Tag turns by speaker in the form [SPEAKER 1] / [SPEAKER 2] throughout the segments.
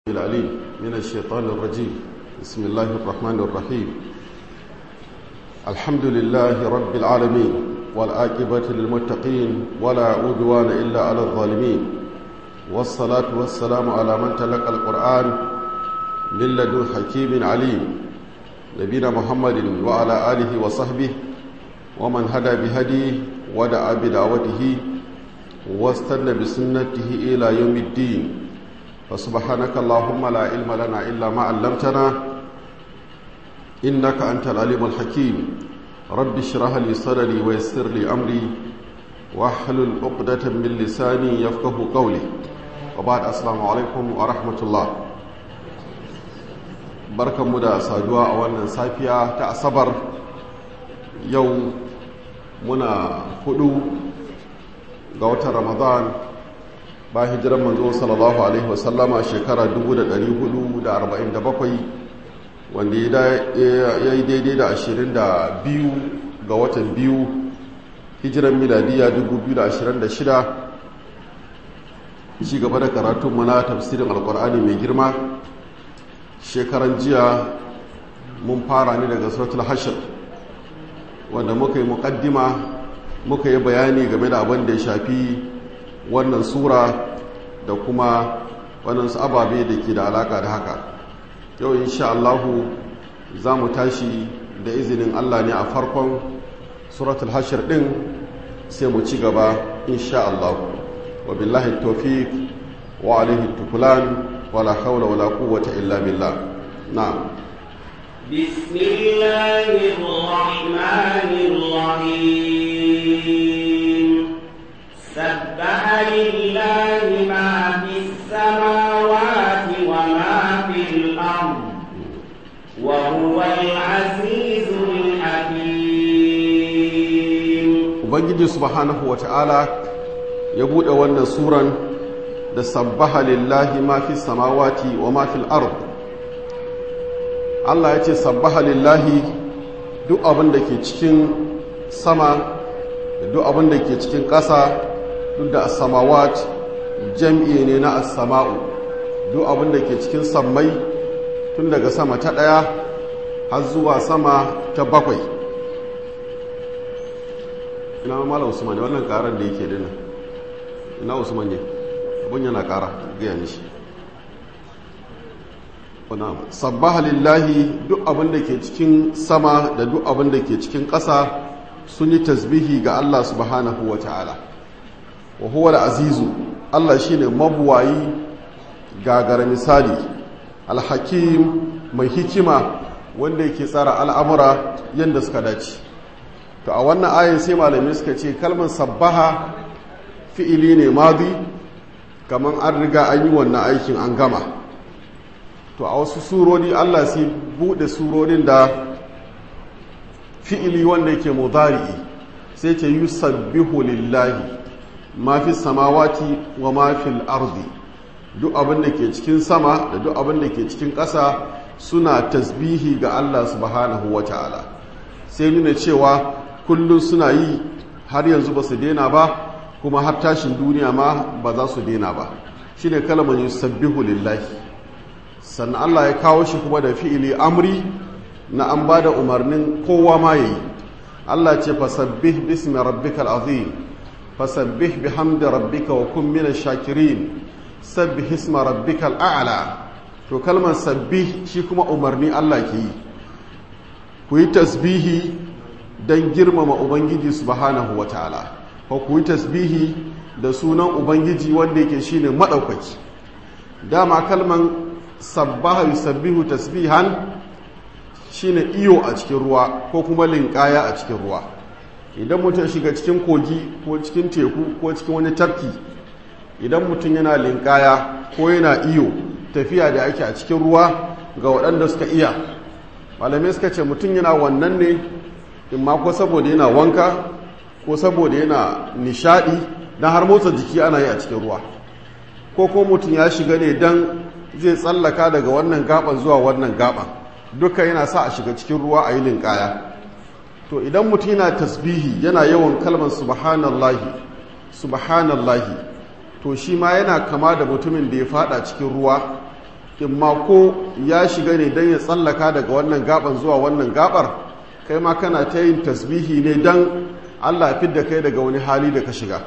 [SPEAKER 1] العليم من الشيطان الرجيم بسم الله الرحمن الرحيم الحمد لله رب العالمين والآكبة للمتقين ولا عدوان إلا على الظالمين والصلاة والسلام على من تلقى القرآن من لدن حكيم عليم نبينا محمد وعلى آله وصحبه ومن هدى بهديه ودعا بدعوته واستنى بسنته إلى يوم الدين فسبحانك اللهم لا علم لنا إلا ما علمتنا إنك أنت العليم الحكيم رب اشرح لي صدري ويسر لي أمري واحلل عقدة من لساني يفقه قولي وبعد السلام عليكم ورحمة الله barkan mu da saduwa a wannan safiya ta asabar yau muna hudu ga watan ramadan ba hijiran manzo sallallahu alaihi wasallama shekara 1447 wanda ya yi daidai da 22 ga watan biyu hijiran miladiya 2026 ci gaba da karatun muna tafsirin alkur'ani mai girma shekaran jiya mun fara ne daga suratul hashir wanda muka yi mukaddima muka yi bayani game da abin da ya shafi wannan sura da kuma waɗansu ababe da ke da alaƙa da haka yau insha Allahu za mu tashi da izinin Allah ne a farkon suratul hashir ɗin sai mu ci gaba insha Allahu wa billahi tawfiq wa alaihi tukulan wala hawla wala quwwata illa billah na'am
[SPEAKER 2] بسم الله الرحمن الرحيم سبح لله ما في السماوات وما في الأرض وهو العزيز الحكيم
[SPEAKER 1] ubangiji subhanahu wata'ala ya buɗe wannan suran da sabbaha lillahi ma fi samawati wa ma fil ard Allah ya ce sabbaha lillahi duk abin da ke cikin sama da duk abin da ke cikin ƙasa duk da samawat jam'i ne na as-sama'u duk abin da ke cikin sammai tun daga sama ta ɗaya har zuwa sama ta bakwai ina mala usman ne wannan karar da yake dina ina usman ne abun yana kara gaya mishi sabbaha lillahi duk abin da ke cikin sama da duk abin da ke cikin ƙasa sun yi tasbihi ga Allah subhanahu wa ta'ala wa huwa azizu Allah shine mabuwayi gagara misali alhakim mai hikima wanda yake tsara al'amura yadda suka dace to a wannan ayin sai malamai suka ce kalmar sabbaha fi'ili ne madi kamar an riga an yi wannan aikin an gama to a wasu surori Allah sai bude surorin da fi'ili wanda yake mudari'i sai ce yusabbihu lillahi ma fi samawati wa ma fil ardi duk abin da ke cikin sama da duk abin da ke cikin ƙasa suna tasbihi ga Allah subhanahu wa ta'ala sai nuna cewa kullum suna yi har yanzu ba su dena ba kuma har tashin duniya ma ba za su dena ba shi ne kalmar yusabbihu lillahi sannan Allah ya kawo shi kuma da fi'ili amri na an ba da umarnin kowa ma ya yi Allah ce fasabbih bismi rabbikal azim fasabbih bihamdi rabbika wa kun minash shakirin sabbih isma rabbikal a'la to kalmar sabbih shi kuma umarni Allah ke yi ku yi tasbihi don girmama ubangiji subhanahu wa ta'ala ko ku yi tasbihi da sunan ubangiji wanda yake shine maɗaukaki dama kalman sabbaha yusabbihu tasbihan shine iyo a cikin ruwa ko kuma linkaya a cikin ruwa idan mutum shiga cikin kogi ko cikin teku ko cikin wani tafki idan mutum yana linkaya ko yana iyo tafiya da ake a cikin ruwa ga waɗanda suka iya malamai suka ce mutum yana wannan ne in ma ko saboda yana wanka ko saboda yana nishadi don har motsa jiki ana yi a cikin ruwa ko ko mutum ya shiga ne don zai tsallaka daga wannan gaban zuwa wannan gaban duka yana sa a shiga cikin ruwa a yi linkaya to idan mutum yana tasbihi yana yawan kalmar subhanallahi subhanallahi to shi ma yana kama da mutumin da ya fada cikin ruwa imma ko ya shiga ne don ya tsallaka daga wannan gaban zuwa wannan gabar kai ma kana ta yin tasbihi ne don allah fi da kai daga wani hali da ka shiga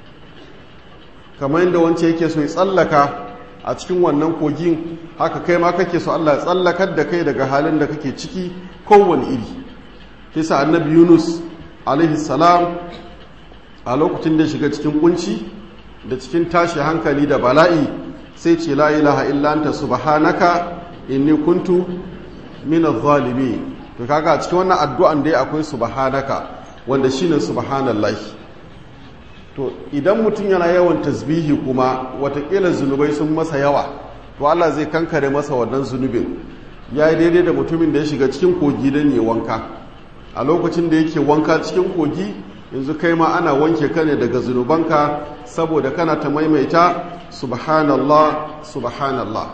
[SPEAKER 1] kamar yadda wance yake so ya tsallaka a cikin wannan kogin haka kai ma kake so allah ya tsallakar da kai daga halin da kake ciki kowane iri kisa annabi yunus alaihi salam a lokacin da shiga cikin kunci da cikin tashi hankali da bala'i sai ce la ilaha illa anta subhanaka inni kuntu min adh-dhalimin to kaga a cikin wannan addu'an dai akwai subhanaka wanda shine subhanallahi to idan mutum yana yawan tasbihi kuma watakila zunubai sun masa yawa to Allah zai kankare masa wannan zunubin ya yi daidai da mutumin da ya shiga cikin kogi don yi wanka a lokacin da yake wanka cikin kogi yanzu kai ma ana wanke ka ne daga zunubanka saboda kana ta maimaita subhanallah subhanallah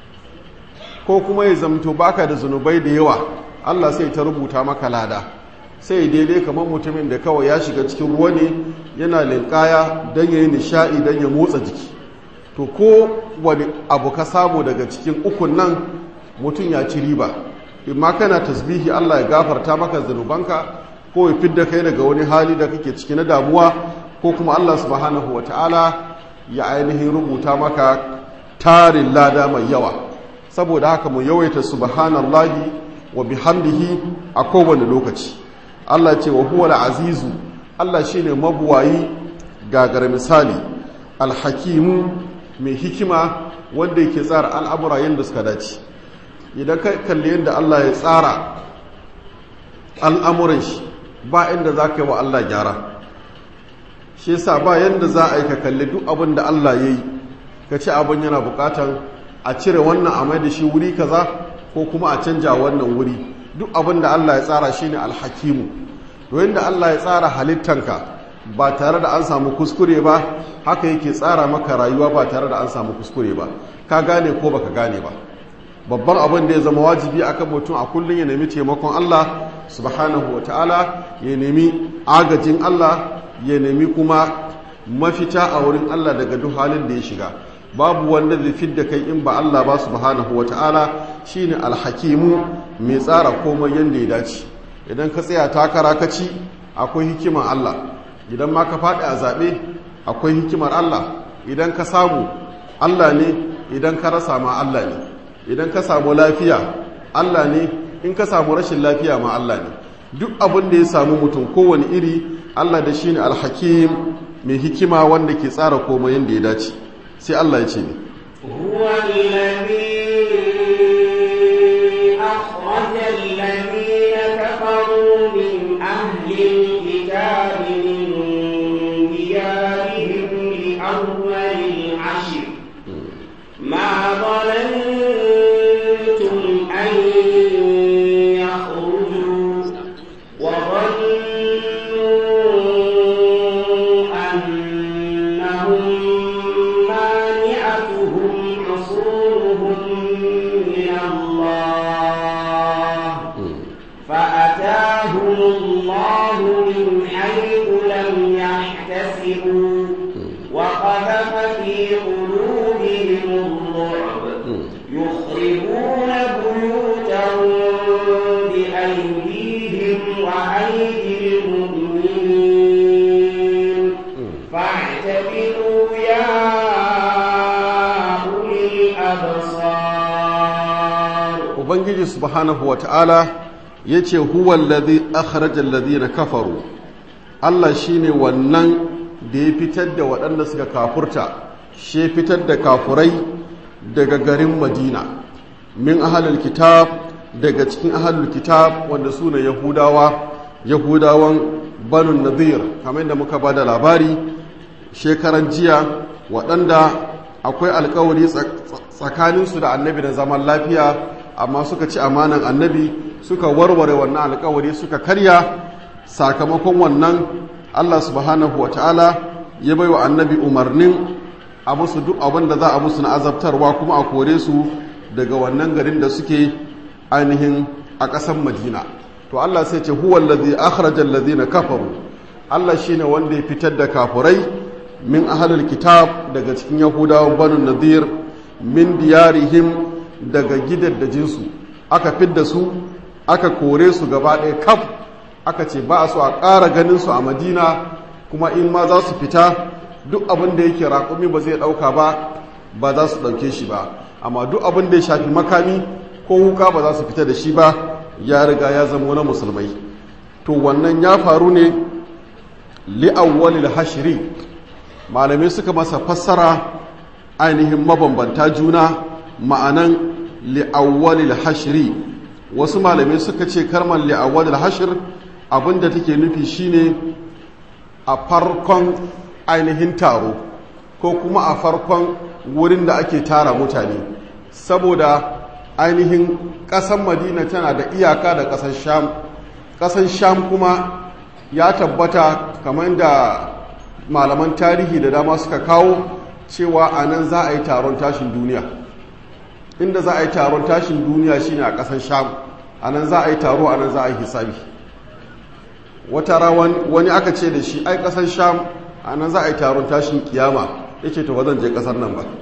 [SPEAKER 1] ko kuma ya zamto baka da zunubai da yawa Allah sai ta rubuta maka lada sai daidai kamar mutumin da kawai ya shiga cikin ruwa ne yana linkaya don ya yi nishaɗi don ya motsa jiki to ko wani abu ka samu daga cikin ukun nan mutum ya ci riba imma kana tasbihi Allah ya gafarta maka zanubanka ko ya fidda kai daga wani hali da kake ciki na damuwa ko kuma Allah subhanahu wata'ala ya ainihin rubuta maka tarin lada mai yawa saboda haka mu yawaita subhanallahi wa bihamdihi a kowane lokaci Allah ce wa huwa azizu Allah shine mabuwayi gagar misali alhakimu mai hikima wanda yake tsara al'amura yadda suka dace idan ka kalli yadda Allah ya tsara al'amuran shi ba inda za ka yi wa Allah gyara shi yasa ba yadda za a yi ka kalli duk abin da Allah ya yi ka ci abin yana bukatan a cire wannan a mai da shi wuri kaza ko kuma a canja wannan wuri duk abin da Allah ya tsara shine alhakimu to yadda Allah ya tsara halittanka ba tare da an samu kuskure ba haka yake tsara maka rayuwa ba tare da an samu kuskure ba ka gane ko baka gane ba babban abin da ya zama wajibi akan mutum a kullum ya nemi taimakon Allah subhanahu wataala ya nemi agajin Allah ya nemi kuma mafita a wurin Allah daga duk halin da ya shiga babu wanda zai fidda kai in ba Allah ba subhanahu wataala shine alhakimu mai tsara komai yanda ya dace idan ka tsaya takara ka ci akwai hikimar Allah idan ma ka faɗi a zaɓe akwai hikimar Allah idan ka samu Allah ne idan ka rasa ma Allah ne idan ka samu lafiya Allah ne in ka samu rashin lafiya ma Allah ne duk abin da ya samu mutum kowane iri Allah da shi ne alhakim mai hikima wanda ke tsara komai yadda ya dace sai Allah ya ce ne
[SPEAKER 2] هو الذي أخرج الذين كفروا من أهل الكتاب من ديارهم لأول العشر ما ظننتم أن يخرجوا وظنوا أنهم مانعتهم حصولهم من الله فأتاهم الله من حيث لم يحتسبوا وقذف في قلوبهم الرعب يخربون بيوتهم بأيديهم وأيدي المؤمنين فاعتبروا يا أولي الأبصار
[SPEAKER 1] ubangiji subhanahu wata'ala ya ce huwallazi akhrajal ladina kafaru Allah shine wannan da ya fitar da waɗanda suka kafurta shi fitar da kafurai daga garin Madina min ahlul kitab daga cikin ahlul kitab wanda su ne Yahudawa Yahudawan Banu Nadir kamar da muka bada labari shekaran jiya waɗanda akwai alkawari tsakaninsu da annabi da zaman lafiya amma suka ci amanan annabi suka warware wannan alkawari suka karya sakamakon wannan Allah subhanahu wa ta'ala ya bai wa annabi umarnin a musu duk abin da za a musu na azabtarwa kuma a kore su daga wannan garin da suke ainihin a ƙasar madina to Allah sai ce huwa allazi akhrajal ladina kafaru Allah shine wanda ya fitar da kafurai min ahlul kitab daga cikin yahudawan banu nadir min diyarihim daga gidaddajinsu aka fidda su aka kore su gaba ɗaya kaf aka ce ba a so a ƙara ganin su a madina kuma in ma za su fita duk abin da yake raƙumi ba zai ɗauka ba ba za su ɗauke shi ba amma duk abin da ya shafi makami ko wuka ba za su fita da shi ba ya riga ya zama na musulmai to wannan ya faru ne li'awwalil hashiri malamai suka masa fassara ainihin mabambanta juna ma'anan li'awwalil hashiri wasu malamai suka ce karmar li'awwalil hashir abinda take nufi shine a farkon ainihin taro ko kuma a farkon wurin da ake tara mutane saboda ainihin ƙasan madina tana da iyaka da ƙasar sham ƙasar sham kuma ya tabbata kamar da malaman tarihi da dama suka kawo cewa a nan za a yi taron tashin duniya inda za a yi taron tashin duniya shine a ƙasar sham a nan za a yi taro a nan za a yi hisabi wata rawan wani aka ce da shi ai ƙasar sham a nan za a yi taron tashin kiyama ya ce to ba zan je ƙasar nan ba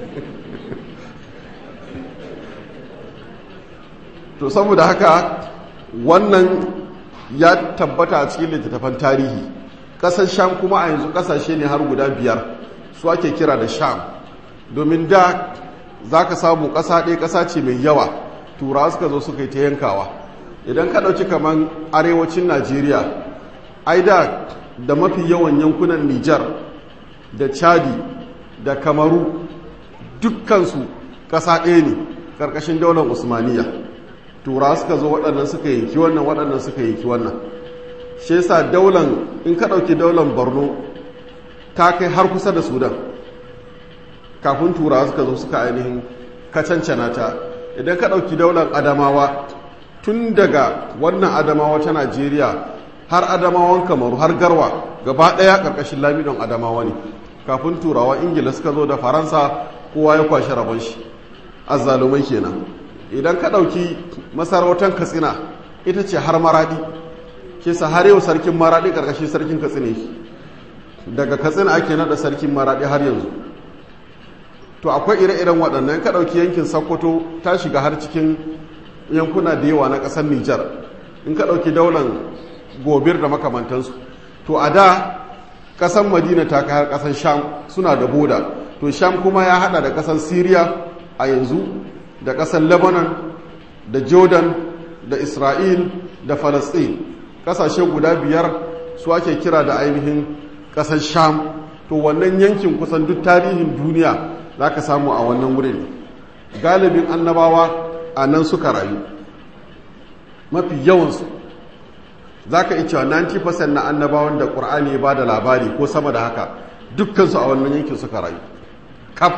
[SPEAKER 1] to saboda haka wannan ya tabbata a cikin littattafan tarihi ƙasar sham kuma a yanzu ƙasashe ne har guda biyar su ake kira da sham domin da za ka samu ƙasa ɗaya ƙasa ce mai yawa turawa suka zo suka yi ta yankawa idan ka ɗauki kamar arewacin najeriya ai da da mafi yawan yankunan nijar da chadi da kamaru dukkansu ƙasa ɗaya ne ƙarƙashin daular usmaniya turawa suka zo waɗannan suka yanki wannan waɗannan suka yanki wannan shi yasa daular in ka ɗauki daular borno ta kai har kusa da sudan kafin turawa suka zo suka ainihin kacancana ta idan ka ɗauki daular adamawa tun daga wannan adamawa ta najeriya har adamawan kamaru har garwa gaba ɗaya ƙarƙashin lamidon adamawa ne kafin turawa ingila suka zo da faransa kowa ya kwashe rabon shi azzalumai kenan idan ka ɗauki masarautar katsina ita ce har maraɗi ke sa har yau sarkin maraɗi ƙarƙashin sarkin katsina daga katsina ake naɗa sarkin maraɗi har yanzu to akwai ire-iren waɗannan ka ɗauki yankin sokoto ta shiga har cikin yankuna da yawa na ƙasar nijar in ka ɗauki daular gobir da makamantansu to a da ƙasar madina ta kai har ƙasar sham suna da boda to sham kuma ya haɗa da ƙasar syria a yanzu da ƙasar lebanon da jordan da isra'il da falasɗin ƙasashe guda biyar su ake kira da ainihin ƙasar sham to wannan yankin kusan duk tarihin duniya za ka samu a wannan wurin galibin annabawa a nan suka rayu mafi yawansu za ka cewa 90% na annabawan da ƙur'ani ba da labari ko sama da haka dukkansu a wannan yankin suka rayu kaf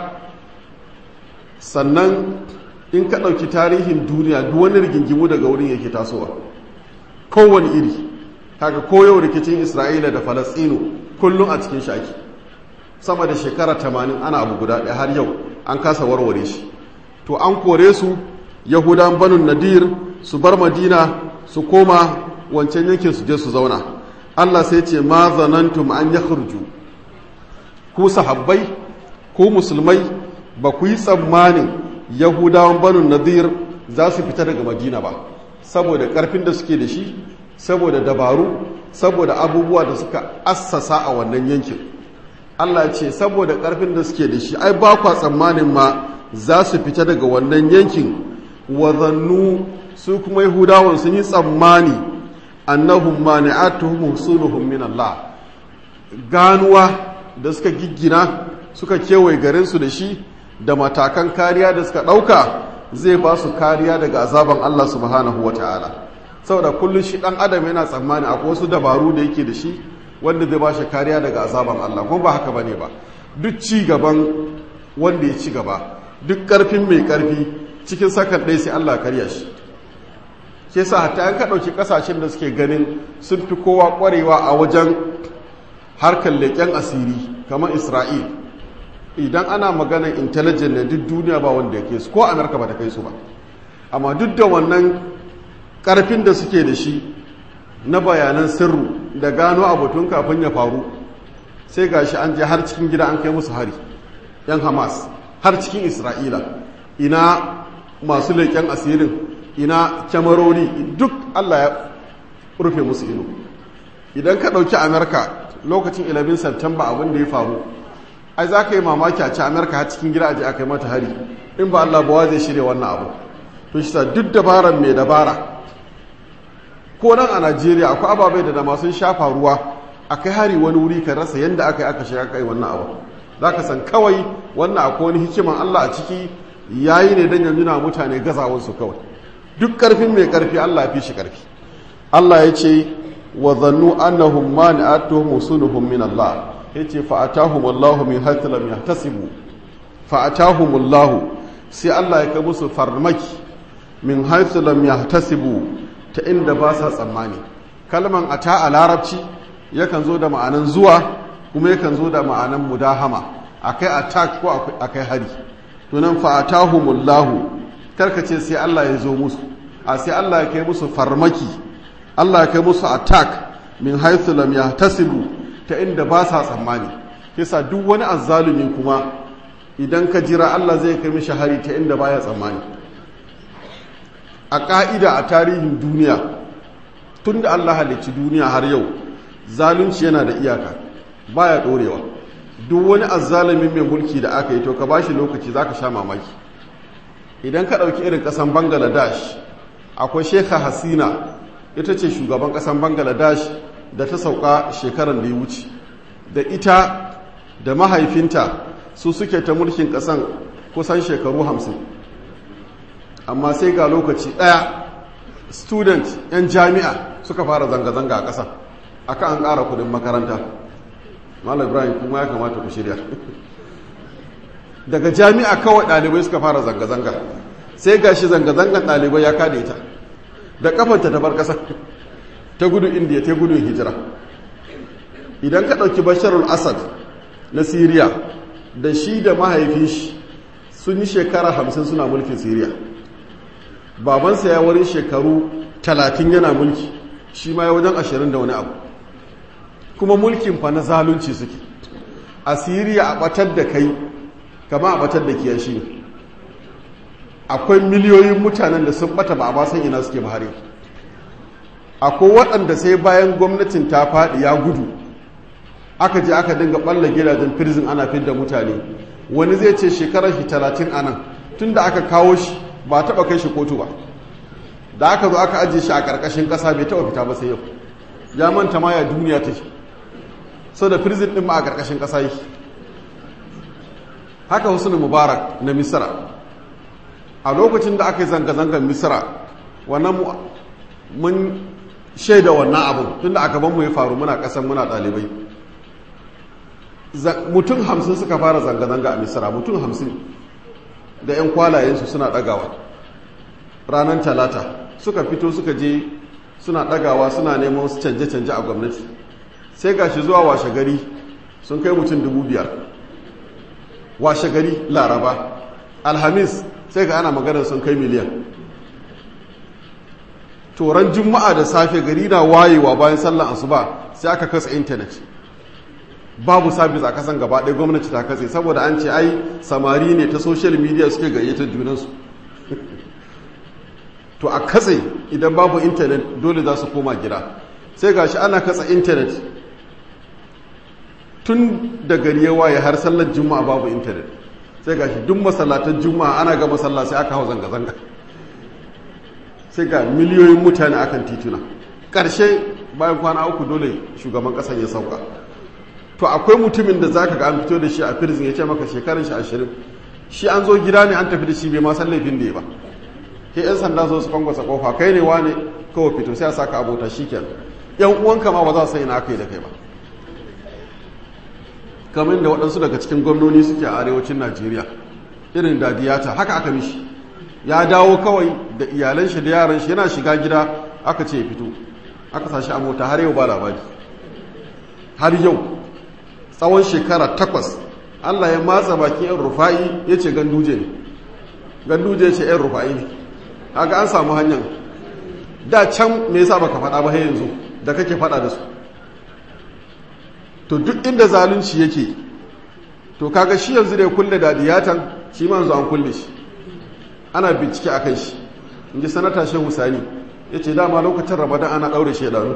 [SPEAKER 1] sannan in ka ɗauki tarihin duniya duk wani rigingimu daga wurin yake tasowa kowane iri kaga koyau rikicin isra'ila da falastinu kullum a cikin shaki sama da shekara tamanin ana abu guda ɗaya har yau an kasa warware shi to an kore su yahudan banun nadir su bar madina su koma wancan yankin su je su zauna allah sai ce ma zanantum an ya ku sahabbai ku musulmai ba ku yi tsammanin yahudawan banun nadir za su fita daga madina ba saboda karfin da suke da shi saboda dabaru saboda abubuwa da suka assasa a wannan yankin Allah ce saboda ƙarfin da suke da shi ai ba kwa tsammanin ma za su fita daga wannan yankin wazannu su kuma yahudawan sun yi tsammani annahum mani'atuhum husuluhum min Allah ganuwa da suka giggina suka kewaye garin su da shi da matakan kariya da suka ɗauka zai ba su kariya daga azaban Allah subhanahu wata'ala saboda kullum shi ɗan adam yana tsammani akwai wasu dabaru da yake da shi wanda zai ba shi kariya daga azaban Allah kuma ba haka ba ne ba duk ci gaban wanda ya ci gaba duk ƙarfin mai ƙarfi cikin sakan ɗaya sai Allah karya shi ke sa hatta an ka ɗauki ƙasashen da suke ganin sun fi kowa ƙwarewa a wajen harkar leƙen asiri kamar isra'il idan ana maganar intelligent ne duk duniya ba wanda ya kai su ko amurka ba ta kai su ba amma duk da wannan ƙarfin da suke da shi na bayanan sirru da gano abutun kafin ya faru sai gashi an je har cikin gida an kai musu hari yan hamas har cikin isra'ila ina masu leƙen asirin ina kyamarori duk allah ya rufe musu ido idan ka ɗauki amerika lokacin 11 september abin da ya faru ai za ka yi mamaki a ci amerika har cikin gida aji aka yi mata hari in ba allah ba zai shirya wannan abu to shi sa duk dabaran mai dabara ko nan a najeriya akwai ababai da dama sun shafa ruwa a kai hari wani wuri ka rasa yadda aka yi aka shiga kai wannan abu za ka san kawai wannan akwai wani hikiman allah a ciki yayi ne don yanzu na mutane gazawansu kawai duk karfin mai karfi allah fi shi karfi allah ya ce wa zannu annahum mani'atuhum musunuhum min allah yace fa atahum allah min haythu lam yahtasibu fa atahum allah sai allah ya kai musu farmaki min haythu lam yahtasibu ta inda ba sa tsammani kalman ata a larabci yakan zo da ma'anan zuwa kuma yakan zo da ma'anan mudahama akai attack ko akai hari to nan fa atahumullahu karkace sai Allah ya zo musu a sai Allah ya kai musu farmaki Allah ya kai musu attack min haythu lam yahtasibu ta inda ba sa tsammani kisa duk wani azzalumi kuma idan ka jira Allah zai kai mishi hari ta inda baya tsammani a ƙa'ida a tarihin duniya tun da Allah halicci duniya har yau zalunci yana da iyaka baya ɗorewa duk wani azzalimin mai mulki da aka yi to ka bashi lokaci za ka sha mamaki idan ka ɗauki irin ƙasan bangladesh akwai shekha hasina ita ce shugaban ƙasan bangladesh da ta sauka shekarar da ya wuce da ita da mahaifinta su suke ta mulkin ƙasan kusan shekaru hamsin amma sai ga lokaci ɗaya student 'yan jami'a suka fara zanga-zanga a ƙasa aka an ƙara kudin makaranta malam ibrahim kuma ya kamata ku shirya daga jami'a kawai ɗalibai suka fara zanga-zanga sai ga shi zanga-zangan ɗalibai ya kada ita da kafanta ta bar ƙasa ta gudu indiya ta gudun hijira idan ka ɗauki basharul asad na siriya da shi da mahaifin shi sun yi shekara hamsin suna mulkin siriya babansa ya wurin shekaru talatin yana mulki shi ma ya wajen ashirin da wani abu kuma mulkin fa na zalunci suke a siriya a batar da kai kama a batar da kiyashi ne akwai miliyoyin mutanen da sun bata ba a basan ina suke bahari akwai waɗanda sai bayan gwamnatin ta faɗi ya gudu aka je aka dinga ɓalla gidajen firzin ana fidda mutane wani zai ce shekarar shi talatin anan tun da aka kawo shi ba taɓa kai shi kotu ba da aka zo aka ajiye shi a ƙarƙashin ƙasa bai taɓa fita ba sai yau ya manta ma ya duniya ta shi sau da firzin ɗin ma a ƙarƙashin ƙasa yi haka husnu mubarak na misira a lokacin da aka yi zanga-zangar misira wannan mun shaida wannan abin tun da aka banmu ya faru muna ƙasan muna ɗalibai mutum hamsin suka fara zanga-zanga a misira mutum hamsin da 'yan kwalayensu suna ɗagawa ranar talata suka fito suka je suna ɗagawa suna neman su canje-canje a gwamnati sai gashi zuwa washe gari sun kai mutum dubu biyar washe gari laraba alhamis sai ga ana maganar sun kai miliyan toron juma'a da safe gari na wayewa bayan sallan asuba sai aka kasa intanet babu sabis a kasan gaba ɗaya gwamnati ta katse saboda an ce ai samari ne ta social media suke gayyatar junansu to a katse idan babu intanet dole za su koma gida sai gashi ana katsa intanet tun da gari ya waye har sallar juma'a babu intanet sai gashi duk masallatan juma'a ana ga masalla sai aka hau zanga-zanga sai ga miliyoyin mutane akan tituna ƙarshe bayan kwana uku dole shugaban ƙasan ya sauka to akwai mutumin da zaka ga an fito da shi a firzin ya ce maka shekarun shi ashirin shi an zo gida ne an tafi da shi bai ma san laifin da ya ba ke yan sanda zo su kwangwasa kofa kai ne wane kawai fito sai a saka abota shi kenan yan uwanka ma ba za su yi na aka yi da kai ba kamar da waɗansu daga cikin gwamnoni suke a arewacin najeriya irin da diyata haka aka mishi ya dawo kawai da iyalan shi da yaran shi yana shiga gida aka ce ya fito aka sa shi a mota har yau ba labari har yau tsawon shekara takwas allah ya matsa bakin yan rufa'i ya ce ganduje ne ganduje ya ce yan rufa'i ne haka an samu hanyar da can me yasa baka faɗa ba har yanzu da kake faɗa da su to duk inda zalunci yake to kaga shi yanzu da ya kulle da diyatan shi ma yanzu an kulle shi ana bincike a kan shi in ji sanata shehu sani ya ce dama lokacin ramadan ana ɗaure shaidanu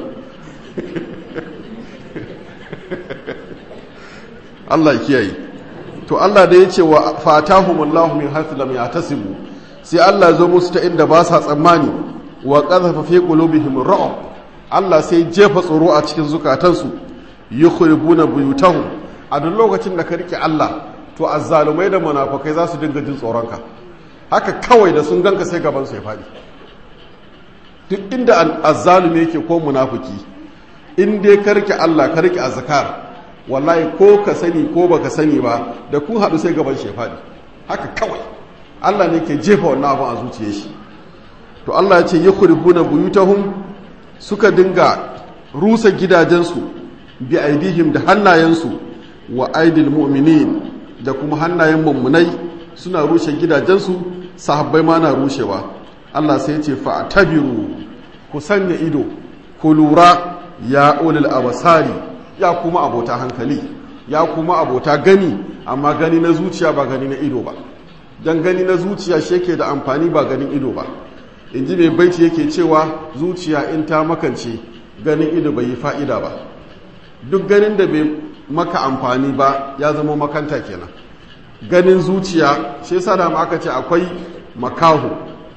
[SPEAKER 1] Allah ya kiyaye to Allah da ya ce wa fatahumullahu min haythu lam yahtasibu sai Allah zo musu ta inda ba sa tsammani wa qadhafa fi qulubihim ra'b Allah sai jefa tsoro a cikin zukatansu yukhribuna buyutahum a duk lokacin da ka rike Allah to azzalumai da munafukai za su dinga jin tsoronka haka kawai da sun ganka sai gaban su ya faɗi duk inda azzalumi yake ko munafuki in dai ka rike Allah ka rike azkar wallahi ko ka sani ko baka sani ba da kun haɗu sai gaban shi ya faɗi haka kawai Allah ne ke jefa wannan abin a zuciyar shi to Allah ya ce yakhribuna buyutahum suka dinga rusa gidajensu bi aidihim da hannayensu wa aidil mu'minin da kuma hannayen mummunai suna rushe gidajensu sahabbai ma na rushewa Allah sai ya ce fa'tabiru ku sanya ido ku lura ya ulul abasari ya kuma abota hankali ya kuma abota gani amma gani na zuciya ba gani na ido ba dan gani na zuciya shi yake da amfani ba ganin ido ba in ji mai baiti yake cewa zuciya in ta makance ganin ido bai yi fa'ida ba duk ganin da bai maka amfani ba ya zama makanta kenan ganin zuciya shi yasa da aka ce akwai makaho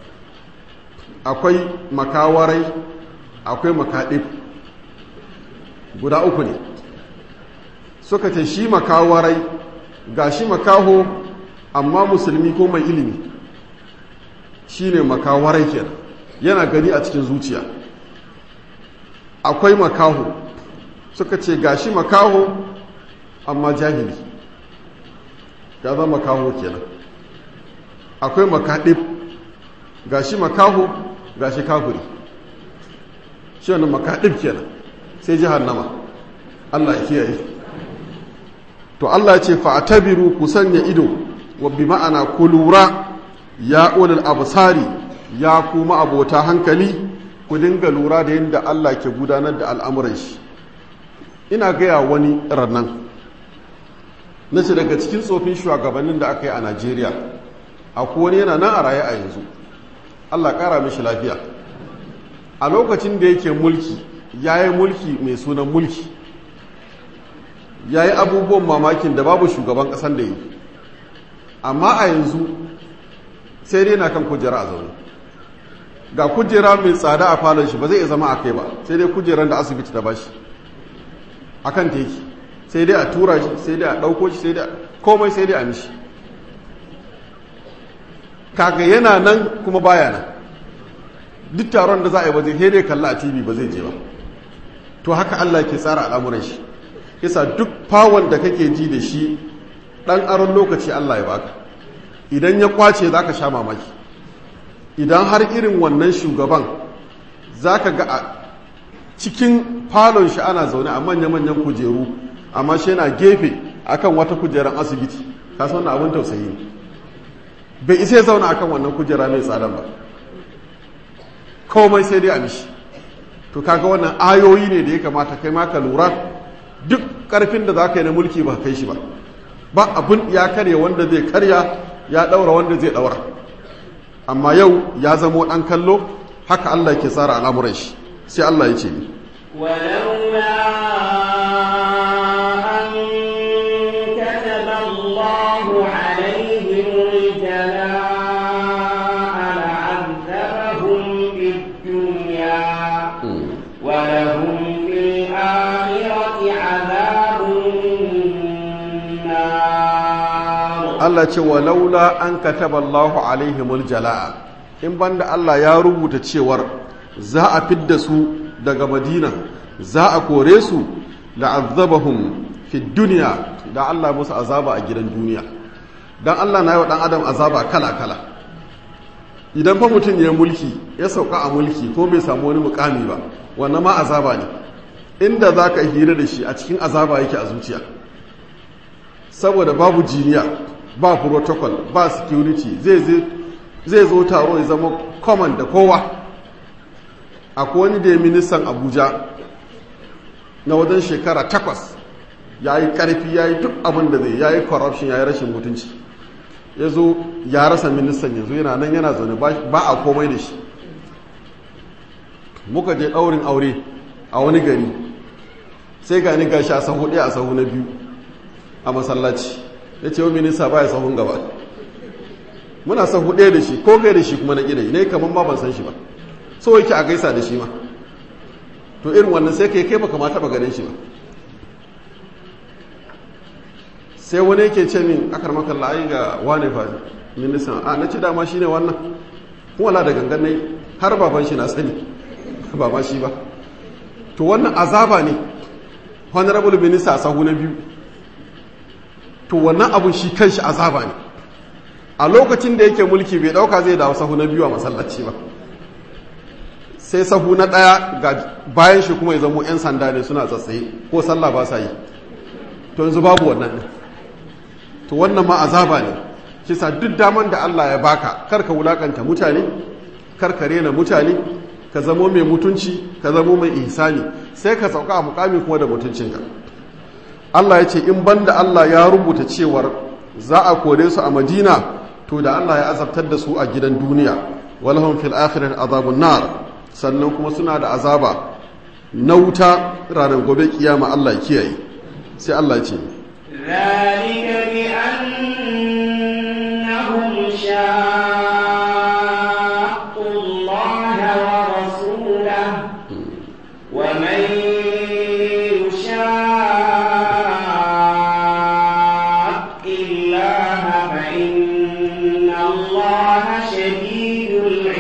[SPEAKER 1] akwai makawarai akwai makaɗif guda uku ne suka ce shi makawarai ga shi makaho amma musulmi ko mai ilimi shi ne makawarai kenan yana gani a cikin zuciya akwai makaho suka ce ga shi makaho amma jahili ya zama makaho kenan akwai makaɗif ga shi makaho ga shi kafuri shi wani makaɗif kenan sai jihannama Allah ya kiyaye to Allah ya ce fa'tabiru ku sanya ido wa bi ma'ana ku lura ya ulul absari ya kuma abota hankali ku dinga lura da yadda Allah ke gudanar da al'amuran shi ina gaya wani rannan na ce daga cikin tsofin shugabannin da aka yi a Najeriya akwai wani yana nan a raye a yanzu Allah ƙara mishi lafiya a lokacin da yake mulki ya yi mulki mai sunan mulki ya yi abubuwan mamakin da babu shugaban ƙasan da yi amma a yanzu sai dai na kan kujera a zaune ga kujera mai tsada a falon shi ba zai iya zama a kai ba sai dai kujeran da asibiti ta bashi a kan teki sai dai a tura shi sai dai a ɗauko shi sai dai komai sai dai a mishi kaga yana nan kuma baya nan duk taron da za a yi ba zai dai kalla a tv ba zai je ba to haka Allah ke tsara al'amuran shi yasa duk fawon da kake ji da shi dan aron lokaci Allah ya baka idan ya kwace zaka sha mamaki idan har irin wannan shugaban zaka ga a cikin falon shi ana zaune a manya-manyan kujeru amma shi yana gefe akan wata kujeran asibiti ka san wannan abin tausayi ne bai isa ya zauna akan wannan kujera mai tsadan ba komai sai dai a mishi to kaga wannan ayoyi ne da ya kamata kai ma ka lura duk karfin da za ka yi na mulki ba kai shi ba ba abin ya karya wanda zai karya ya daura wanda zai daura amma yau ya zamo dan kallo haka Allah ke tsara al'amuran shi sai Allah ya ce ni
[SPEAKER 2] ولولا أن كتب الله عليهم الجلاء لعذبهم في الدنيا ولهم في الآخرة عذاب النار
[SPEAKER 1] Allah ce wa laula an kataba Allahu alaihimul jala'a in banda Allah ya rubuta cewar za a fidda su daga Madina za a kore su la'azzabahum fi dunya da Allah musu azaba a gidan duniya dan Allah na yi wa dan adam azaba kala kala idan fa mutum ya mulki ya sauka a mulki ko bai samu wani mukami ba wannan ma azaba ne inda zaka hira da shi a cikin azaba yake a zuciya saboda babu jiniya ba protocol ba security zai zo taro ya zama common da kowa akwai wani da ya ministan abuja na wajen shekara takwas ya yi karfi ya yi duk abin da zai ya yi corruption ya yi rashin mutunci ya zo ya rasa ministan yanzu yana nan yana zaune ba a komai da shi muka je ɗaurin aure a wani gari sai gani gashi a sahu ɗaya a sahu na biyu a masallaci ya ce wa minista ba ya sahun gaba muna sahu ɗaya da shi ko gai da shi kuma na ƙidai ne kamar ma ban san shi ba so yake a gaisa da shi ma to irin wannan sai kai kai baka ma taɓa ganin shi ba sai wani yake ce min akar maka la'ayi ga wane fa ministan a na ce dama shi ne wannan kuma la da gangan ne har baban shi na sani ba ma shi ba to wannan azaba ne honorable minister a sahu na biyu to wannan abun shi kanshi azaba ne a lokacin da yake mulki bai dauka zai dawo sahu na biyu a masallaci ba sai sahu na daya ga bayan shi kuma ya zamo 'yan sanda ne suna tsatsaye ko sallah ba sa yi to yanzu babu wannan ne to wannan ma azaba ne kisa duk daman da Allah ya baka karka wulakanta mutane karka rena mutane ka zamo mai mutunci ka zamo mai ihsani sai ka sauka a mukami kuma da mutuncinka Allah ya ce in banda Allah ya rubuta cewar za a kore su a Madina to da Allah ya azabtar da su a gidan duniya walahum fil akhirati azabun nar sannan kuma suna da azaba na wuta ranar gobe kiyama Allah ya kiyaye sai Allah ya ce
[SPEAKER 2] ذلك بأنهم شاقوا الله ورسوله ومن يشاق الله فإن الله شديد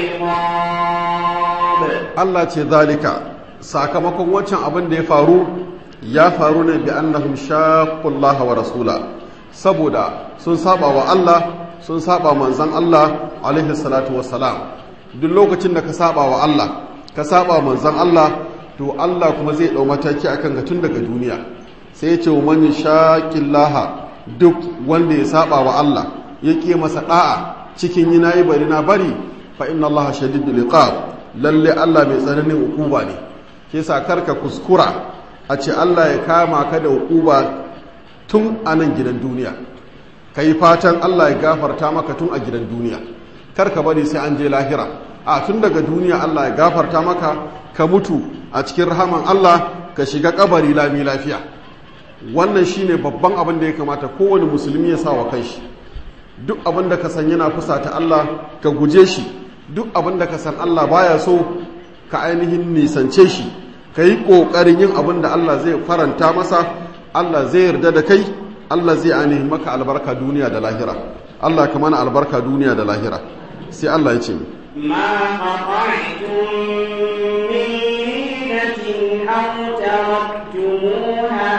[SPEAKER 2] العقاب
[SPEAKER 1] Allah ce zalika sakamakon wancan abin da ya faru ya faru ne bi annahum shaqqullaha wa rasula saboda sun saba wa Allah sun saba manzon Allah alaihi salatu wassalam duk lokacin da ka saba wa Allah ka saba manzon Allah to Allah kuma zai dau mataki akan ka tun daga duniya sai ya ce wa man shaqillaha duk wanda ya saba wa Allah ya ƙi masa da'a cikin yi nayi bari na bari fa inna Allah shadidul iqab lalle Allah mai tsananin ukuba ne ke sa karka kuskura a ce Allah ya kama ka da ukuba tun a nan gidan duniya ka yi fatan Allah ya gafarta maka tun a gidan duniya karka bari sai an je lahira a tun daga duniya Allah ya gafarta maka ka mutu a cikin rahaman Allah ka shiga kabari lami lafiya wannan shine babban abin da ya kamata kowane musulmi ya sa wa kanshi duk abin da ka san yana fusata Allah ka guje shi duk abin da ka san Allah baya so ka ainihin nisance shi ka yi ƙoƙarin yin abin da Allah zai faranta masa Allah zai yarda da kai Allah zai ainihin maka albarka duniya da lahira Allah ka mana albarka duniya da lahira sai Allah ya ce
[SPEAKER 2] ما قطعتم من لينة أو تركتموها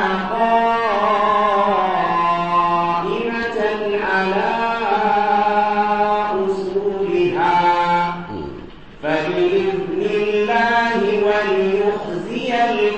[SPEAKER 2] قائمة على أصولها فبإذن الله وليخزي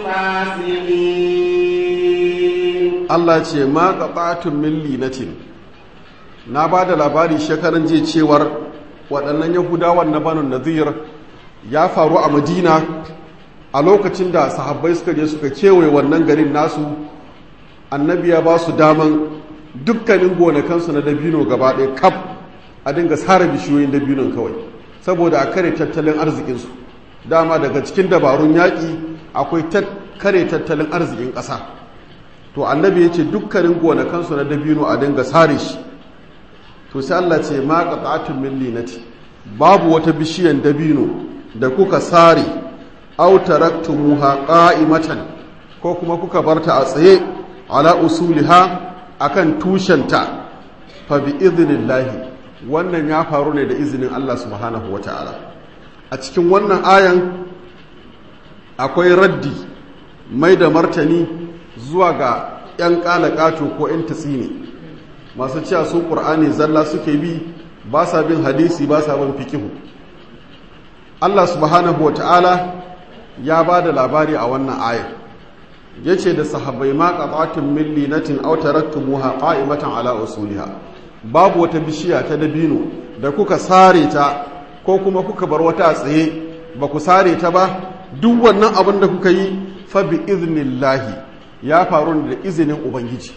[SPEAKER 2] الفاسقين
[SPEAKER 1] Allah ce ma qata'tum min linatin na ba da labari shekaran je cewar waɗannan yahudawan na banu nazir ya faru a madina a lokacin da sahabbai suka je suka kewaye wannan garin nasu annabi ya ba su daman dukkanin gonakansu na dabino gaba ɗaya kaf a dinga sare bishiyoyin dabinon kawai saboda a kare tattalin arzikinsu dama daga cikin dabarun yaƙi akwai kare tattalin arzikin ƙasa to annabi ya ce dukkanin gonakansu na dabino a dinga sare shi to sai Allah ce ma qata'atun min linati babu wata bishiyan dabino da kuka sare aw taraktumuha qa'imatan ko kuma kuka barta a tsaye ala usuliha akan tushenta fa bi idhnillahi wannan ya faru ne da izinin Allah subhanahu wataala a cikin wannan ayan akwai raddi mai da martani zuwa ga 'yan ƙato ko 'yan tatsini masu cewa su ƙur'ani zalla suke bi ba sa bin hadisi ba sa bin fikihu Allah subhanahu wata'ala ya ba da labari a wannan ayar ya ce da sahabbai ma ƙaƙatun min linatin aw taraktumuha qa'imatan ala usuliha babu wata bishiya ta dabino da kuka sare ta ko kuma kuka bar wata a tsaye ba ku sare ta ba duk wannan abin da kuka yi fa bi iznillahi ya faru da izinin ubangiji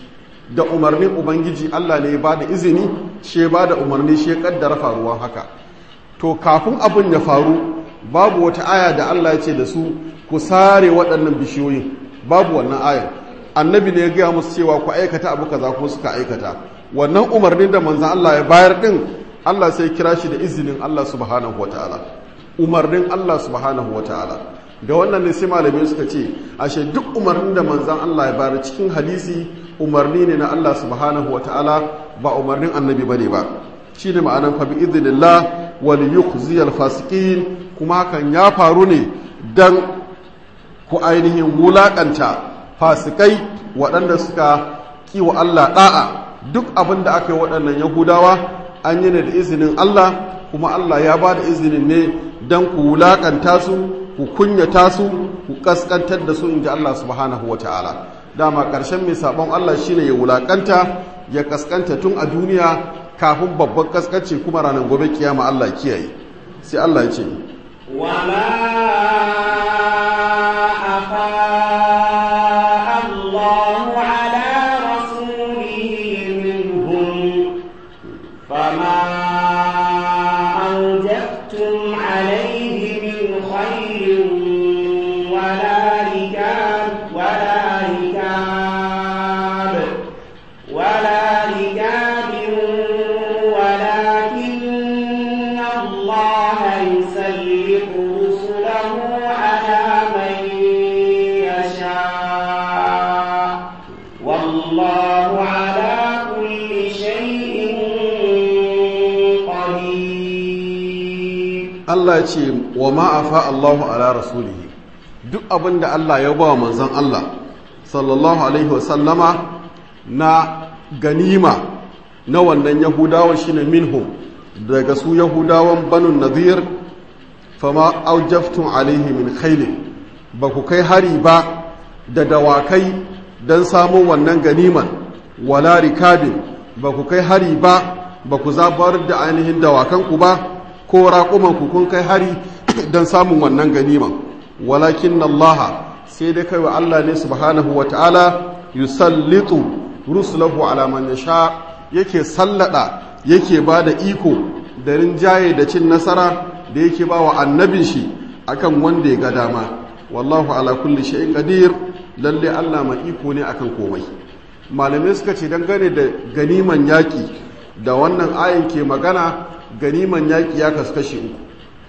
[SPEAKER 1] da umarnin ubangiji Allah ne ya ba da izini shi ya ba da umarni shi ya kaddara faruwan haka to kafin abin ya faru babu wata aya da Allah ya ce da su ku sare waɗannan bishiyoyin babu wannan ayar annabi ne ya gaya musu cewa ku aikata abu kaza ko suka aikata wannan umarnin da manzan Allah ya bayar din Allah sai kira shi da izinin Allah subhanahu wataala umarnin Allah subhanahu wataala da wannan ne sai malamai suka ce ashe duk umarnin da manzan Allah ya bayar cikin hadisi umarni ne na Allah subhanahu wataala ba umarnin annabi bane ba shine ma'anan fa bi idnillah wal yukhziyal fasiqin kuma hakan ya faru ne dan ku ainihin wulaƙanta fasikai waɗanda suka kiwa Allah ɗa'a duk abin da aka yi waɗannan yahudawa an yi ne da izinin Allah kuma Allah ya ba da izinin ne don ku wulaƙanta su ku kunyata su ku ƙasƙantar da su in ji Allah subhanahu wa ta'ala dama ƙarshen mai saɓon Allah shine ya wulaƙanta ya ƙasƙanta tun a duniya kafin babban ƙasƙanci kuma ranar gobe kiyama Allah kiyaye sai Allah ya ce
[SPEAKER 2] وما أفاء الله على رسوله منهم فما أوجفتم عليه من خير ولا ركاب ولا ركاب ولا ركاب ولكن الله يسلط رسله على من يشاء والله على كل شيء قدير
[SPEAKER 1] Allah ya ce wa ma'afa Allahu ala rasulihi duk abin da Allah ya ba wa manzon Allah sallallahu alaihi wasallama na ganima na wannan yahudawa shine minhum daga su yahudawan banu nadir fama aujaftun alaihi min khailin ba ku kai hari ba da dawakai don samun wannan ganiman wala rikabin ba ku kai hari ba ba ku zabar da ainihin dawakanku ba ko raƙumanku kun kai hari don samun wannan ganiman walakin Allah sai dai kai wa Allah ne subhanahu wa ta'ala yusallitu rusulahu ala man yasha yake sallada yake ba da iko da rinjaye da cin nasara da yake ba wa annabin shi akan wanda ya ga dama wallahu ala kulli shay'in qadir lalle Allah mai iko ne akan komai malamai suka ce dangane da ganiman yaki da wannan ayin ke magana ganiman yaki ya kasu kashi uku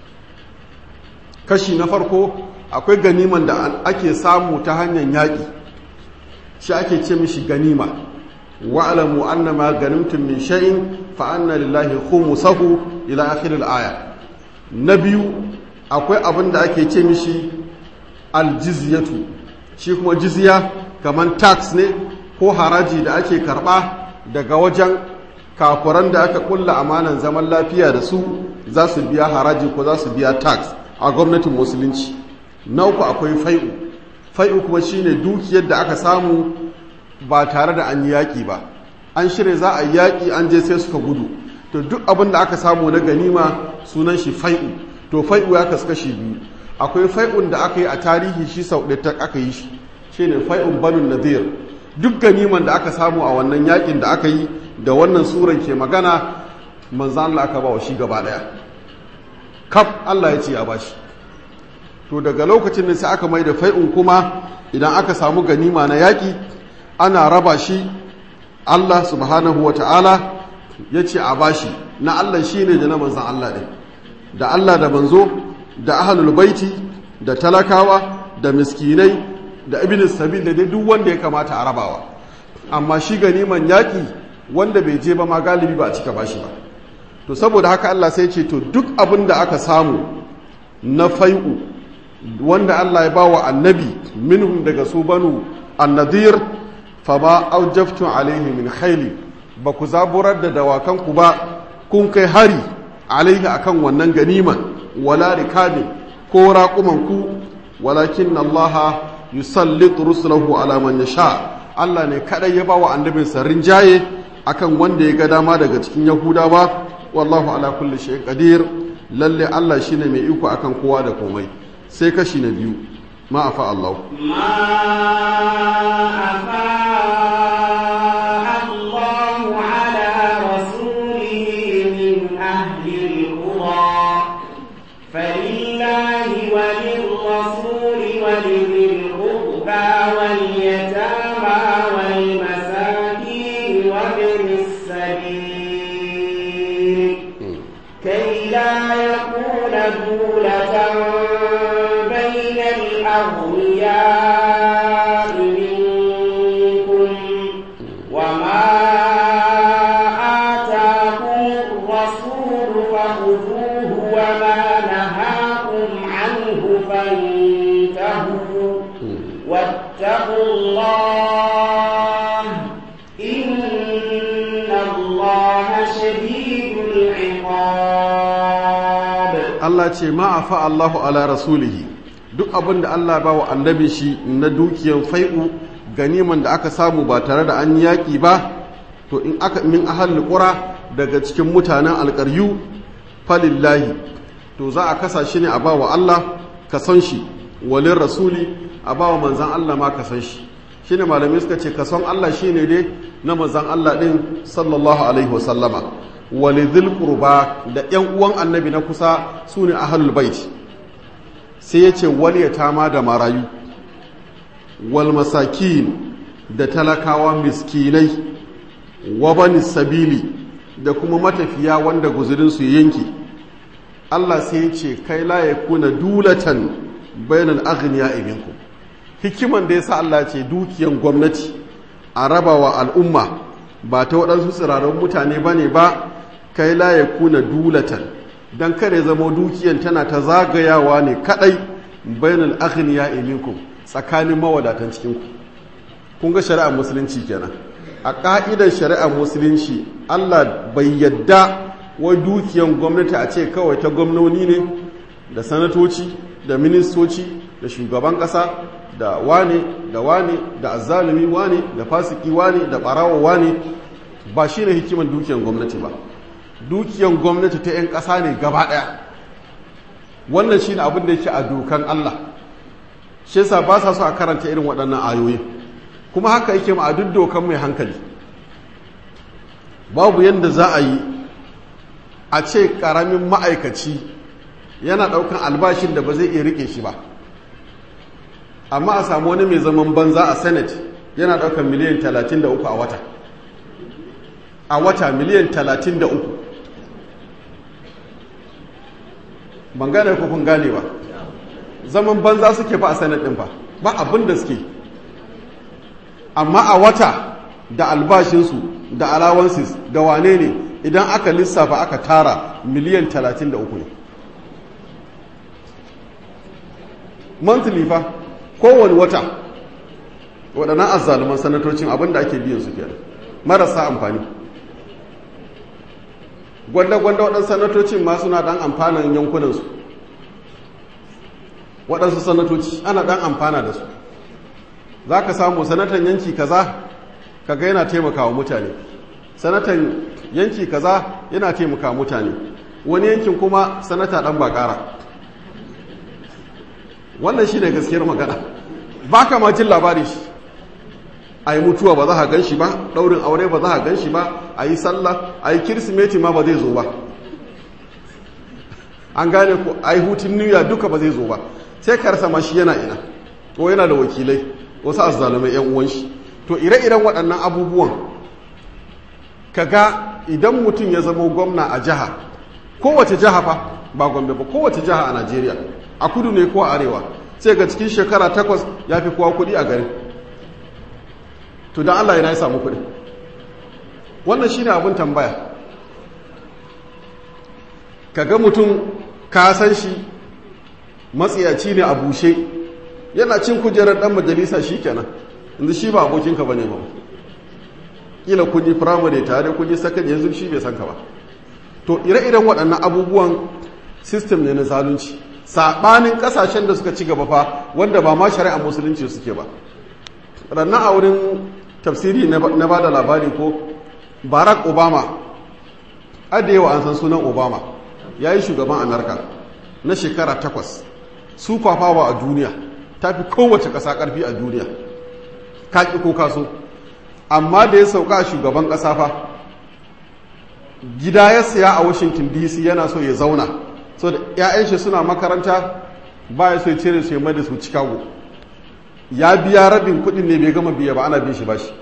[SPEAKER 1] kashi na farko akwai ganiman da ake samu ta hanyar yaki shi ake ce mishi ganima wa'alamu annama ganimtum min shay'in fa anna lillahi khumsahu ila akhir al-aya na biyu akwai abin da ake ce mishi aljizyatu shi kuma jizya kaman tax ne ko haraji da ake karba daga wajen kafuran da aka kulla amanan zaman lafiya da su za su biya haraji ko za su biya tax a gwamnatin musulunci na uku akwai fai'u fai'u kuma shine dukiyar da aka samu ba tare da an yi yaƙi ba an shirya za a yi yaƙi an je sai suka gudu to duk abin da aka samu na ganima sunan shi fai'u to fai'u ya kasu kashi biyu akwai fai'un da aka yi a tarihi shi sau ɗaya aka yi shi shine fai'un banun nadir duk ganiman da aka samu a wannan yaƙin da aka yi da wannan suran ke magana manzan Allah aka ba wa shi gaba ɗaya kaf Allah ya ce ya bashi to daga lokacin da sai aka mai da fai'un kuma idan aka samu ganima na yaƙi ana raba shi Allah subhanahu wa ta'ala ya ce a bashi na Allah shi ne da na manzan Allah ne da Allah da manzo da ahalul baiti da talakawa da miskinai da ibn sabil da duk wanda ya kamata a rabawa amma shi ganiman yaƙi wanda bai je ba ma galibi ba a cika bashi ba to saboda haka Allah sai ce to duk abin da aka samu na fai'u wanda Allah ya bawa annabi minhum daga su banu annadir fa ba aujaftun alaihi min khayli ba ku zaburar da dawakanku ba kun kai hari alaihi akan wannan ganiman wala rikabin ko raƙumanku walakin Allah yusallitu rusulahu ala man yasha Allah ne kadai ya bawa annabin sarrin jaye akan wanda ya ga dama daga cikin Yahudawa wallahu ala kulli shay'in qadir lalle Allah shine mai iko akan kowa da komai sai kashi na biyu ma afa Allah
[SPEAKER 2] ما أفاء دولة بين الأغنياء منكم وما آتاكم الرسول فخذوه وما نهاكم عنه فانتهوا واتقوا الله إن الله شديد العقاب
[SPEAKER 1] Allah ce ma'afa Allahu ala rasulihi duk abin da Allah ba wa annabi shi na dukiyar fai'u ganiman da aka samu ba tare da an yaƙi ba to in aka min ahal qura daga cikin mutanen alƙaryu falillahi to za a kasa shi ne a ba wa Allah ka san shi walin rasuli a ba wa manzan Allah ma ka san shi shine malamai suka ce ka san Allah shine dai na manzan Allah din sallallahu alaihi wasallama walidhil qurba da yan uwan annabi na kusa sune ahlul bait sai yace wal yatama da marayu wal masakin da talakawa miskinai wa bani sabili da kuma matafiya wanda guzurin su yanke Allah sai ya ce kai la yakuna dulatan bainal aghniya minkum hikiman da yasa Allah ce dukiyan gwamnati a rabawa al'umma ba ta waɗansu tsirarun mutane bane ba kai la ya kuna dulatan don kare zama dukiyan tana ta zagayawa ne kadai bainal aghniya minkum tsakanin mawadatan cikinku kun ga shari'ar musulunci kenan a ka'idar shari'ar musulunci Allah bai yadda wai dukiyan gwamnati a ce kawai ta gwamnoni ne da sanatoci da ministoci da shugaban kasa da wane da wane da azzalumi wane da fasiki wane da barawa wane ba shine hikiman dukiyan gwamnati ba dukiyan gwamnati ta 'yan ƙasa ne gaba ɗaya wannan shi ne abin da yake a dokan Allah shi yasa ba sa so a karanta irin waɗannan ayoyi kuma haka yake ma a duk dokan mai hankali babu yadda za a yi a ce ƙaramin ma'aikaci yana ɗaukan albashin da ba zai iya riƙe shi ba amma a samu wani mai zaman banza a senate yana ɗaukan miliyan 33 a wata a wata miliyan 33 ban gane ko kun gane ba zaman banza suke fa a sanar din fa ba abin da suke amma a wata da albashinsu da allowances da wane ne idan aka lissafa aka tara miliyan 33 ne monthly fa kowane wata waɗannan azzaluman sanatocin abin da ake biyan su kenan marasa amfani gwanda-gwanda waɗansu sanatocin ma suna ɗan amfanan yankunansu waɗansu sanatoci ana ɗan amfana da su za ka samu sanatan yanki kaza kaga yana taimakawa mutane sanatan yanki kaza yana taimakawa mutane wani yankin kuma sanata ɗan bakara wannan shi ne gaskiyar magana ba ka ma jin labari shi a yi mutuwa ba za a gan shi ba ɗaurin aure ba za a gan shi ba a yi sallah a yi kirsimeti ma ba zai zo ba an gane ku a yi hutun niyya duka ba zai zo ba sai karsa ma shi yana ina ko yana da wakilai wasu azzalumai yan uwan shi to ire-iren waɗannan abubuwan kaga idan mutum ya zama gwamna a jiha kowace jiha fa ba gombe ba kowace jiha a najeriya a kudu ne ko a arewa sai ga cikin shekara takwas ya fi kowa kuɗi a garin to don Allah yana ya samu kuɗi wannan shine abin tambaya kaga mutum ka san shi matsiyaci ne a bushe yana cin kujerar dan majalisa shikenan inda shi ba abokinka bane ba kila kun yi firamare tare kun yi sakan yanzu shi bai san ka ba to ire-iren waɗannan abubuwan system ne na zalunci saɓanin ƙasashen da suka ci gaba fa wanda ba ma shari'a musulunci suke ba rannan a wurin tafsiri na ba da labari ko barack obama yawa an san sunan obama ya yi shugaban amurka na shekara takwas su kwafawa a duniya ta fi kowace ƙasa ƙarfi a duniya kaƙi ko kaso amma da ya sauka a shugaban ƙasa fa gida ya siya a washington dc yana so ya zauna so da 'ya'yan shi suna makaranta ba ya so ya cire su ya mai da su chicago ya biya rabin kudin ne bai gama biya ba ana bin shi ba shi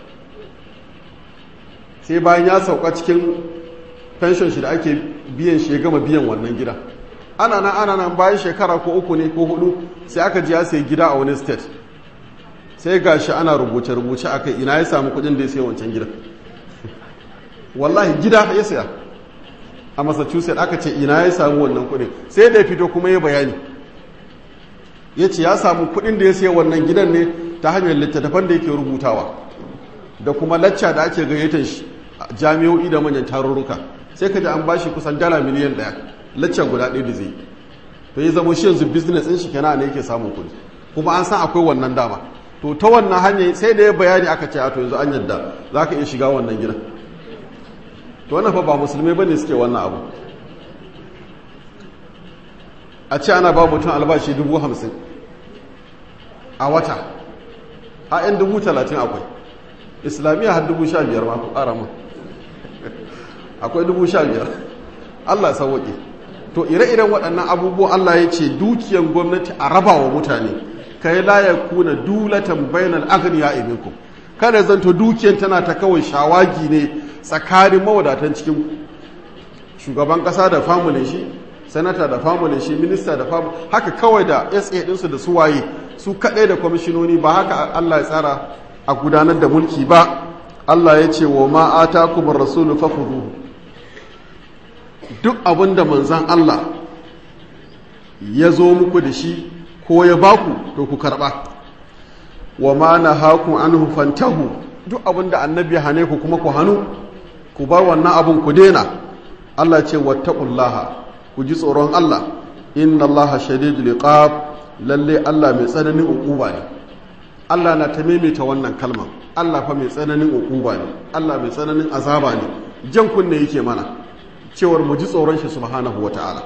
[SPEAKER 1] sai bayan ya sauka cikin pension shi da ake biyan shi ya gama biyan wannan gida ana nan ana nan bayan shekara ko uku ne ko hudu sai aka ji ya sai gida a wani state sai gashi ana rubuce-rubuce a kai ina ya samu kudin da ya sai wancan gidan wallahi gida ya saya a massachusetts aka ce ina ya samu wannan kudin sai da ya fito kuma ya bayani ya ce ya samu kudin da ya sai wannan gidan ne ta hanyar littattafan da yake rubutawa da kuma lacca da ake gayyatar shi jami'o'i da manyan tarurruka sai ka ji an bashi kusan dala miliyan daya lacca guda ɗaya da zai to ya zama shi yanzu business ɗin shi kenan ne yake samun kuɗi kuma an san akwai wannan dama to ta wannan hanyar sai da ya bayani aka ce a to yanzu an yadda za ka iya shiga wannan gidan to wannan fa ba musulmai ba ne suke wannan abu a ce ana ba mutum albashi dubu hamsin a wata a 'yan dubu talatin akwai islamiyya har dubu sha biyar ma ku ƙara mun akwai dubu sha biyar allah sauwaƙe to ire-iren waɗannan abubuwan allah ya ce dukiyan gwamnati a raba wa mutane kai la ya kuna dulatan bainal agniya ibinku kada zanto dukiyan tana ta kawai shawagi ne tsakanin mawadatan cikin shugaban ƙasa da famulin shi sanata da famulin shi minista da famulin haka kawai da sa ɗinsu da suwaye su kaɗai da kwamishinoni ba haka allah ya tsara a gudanar da mulki ba Allah ya ce wa ma'ata kuma rasulu fafudu duk abin da manzan Allah ya zo muku da shi ko ya baku to ku karɓa wa ma na haku an hufantahu duk abin da annabi hane ku kuma ku hannu ku bar wannan abin ku dena Allah ce wattaqullaha ku ji tsoron Allah inna Allah shadidul iqab lalle Allah mai tsananin ukuba ne Allah na ta maimaita wannan kalmar Allah fa mai tsananin ukuba ne Allah mai tsananin azaba ne jan kunne yake mana cewar mu ji tsoron shi subhanahu wata'ala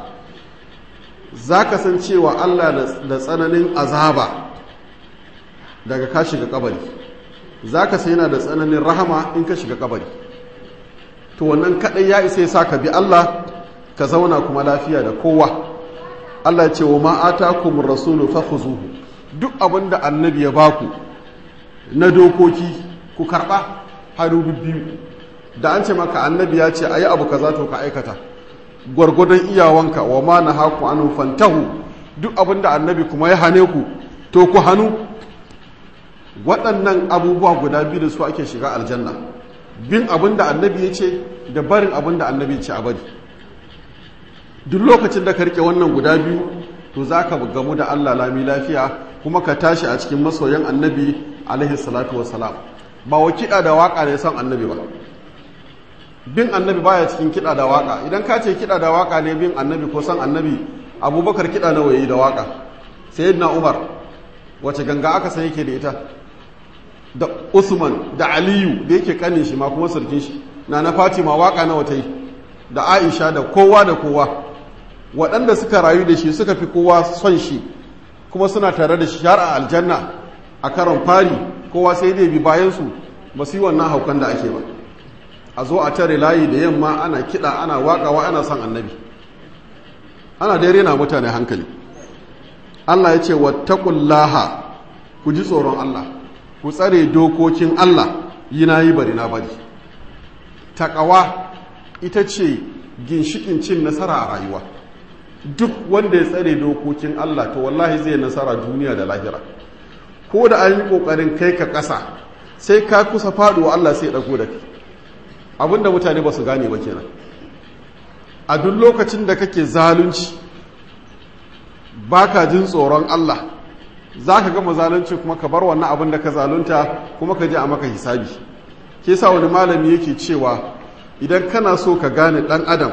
[SPEAKER 1] zaka san cewa Allah da tsananin azaba daga ka shiga kabari zaka san yana da tsananin rahama in ka shiga kabari to wannan kadai ya isa ya ka bi Allah ka zauna kuma lafiya da kowa Allah ya ce wa ma atakumur rasulu fakhuzuhu duk abin da annabi ya baku na dokoki ku karɓa hannu biyu da an ce maka annabi ya ce a yi abu kaza to ka aikata gwargwadon iyawanka wa ma na haku anu fantahu duk abin da annabi kuma ya hane ku to ku hannu waɗannan abubuwa guda biyu da su ake shiga aljanna bin abin da annabi ya ce da barin abin da annabi ya ce a bari duk lokacin da ka rike wannan guda biyu to za ka gamu da allah lami lafiya kuma ka tashi a cikin masoyan annabi alaihi salatu wasalam ba wa kiɗa da waƙa ne son annabi ba bin annabi baya cikin kiɗa da waƙa idan ka ce kiɗa da waƙa ne bin annabi ko son annabi abubakar kiɗa na waye da waƙa sayyidina umar wace ganga aka san yake da ita da usman da aliyu da yake kanin shi ma kuma sarkin shi na na fatima waƙa na wata yi da aisha da kowa da kowa waɗanda suka rayu da shi suka fi kowa son shi kuma suna tare da shi har a aljanna a karon fari kowa sai dai bi bayansu ba su yi wannan haukan da ake ba a zo a tare layi da yamma ana kiɗa ana waƙawa ana son annabi ana dai rena mutane hankali Allah ya ce wattaqullaha ku ji tsoron Allah ku tsare dokokin Allah yi na yi bari na bari taƙawa ita ce ginshikin cin nasara a rayuwa duk wanda ya tsare dokokin Allah to wallahi zai nasara duniya da lahira ko da an yi ƙoƙarin kai ka ƙasa sai ka kusa faɗuwa Allah sai ɗago da kai abinda mutane ba su gane ba kenan a duk lokacin da kake zalunci baka jin tsoron Allah za ka gama zalunci kuma ka bar wannan abin da ka zalunta kuma ka je a maka hisabi ke sa wani malami yake cewa idan kana so ka gane ɗan adam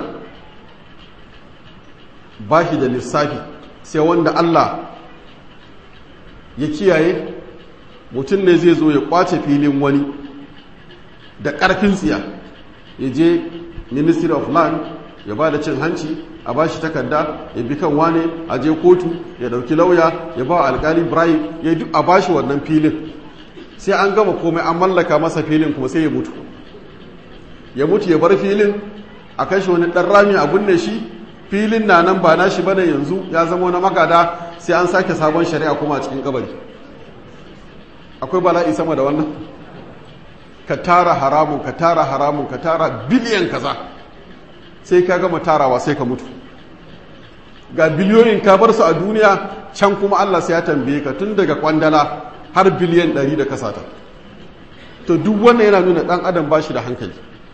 [SPEAKER 1] ba shi da lissafi sai wanda Allah ya kiyaye mutum ne zai zo ya kwace filin wani da ƙarfin tsiya ya je ministry of land ya ba da cin hanci a ba shi takarda ya bi kan wane a je kotu ya dauki lauya ya ba wa alkali bribe ya duk a ba shi wannan filin sai an gama komai an mallaka masa filin kuma sai ya mutu ya mutu ya bar filin a kashe wani ɗan rami a binne shi filin na nan ba nashi bane yanzu ya zama na magada sai an sake sabon shari'a kuma a cikin kabari akwai bala'i sama da wannan ka tara haramun ka tara haramun ka tara biliyan kaza sai ka gama tarawa sai ka mutu ga biliyoyin ka bar su a duniya can kuma Allah sai ya tambaye ka tun daga kwandala har biliyan ɗari da kasata to duk wannan yana nuna ɗan adam ba shi da hankali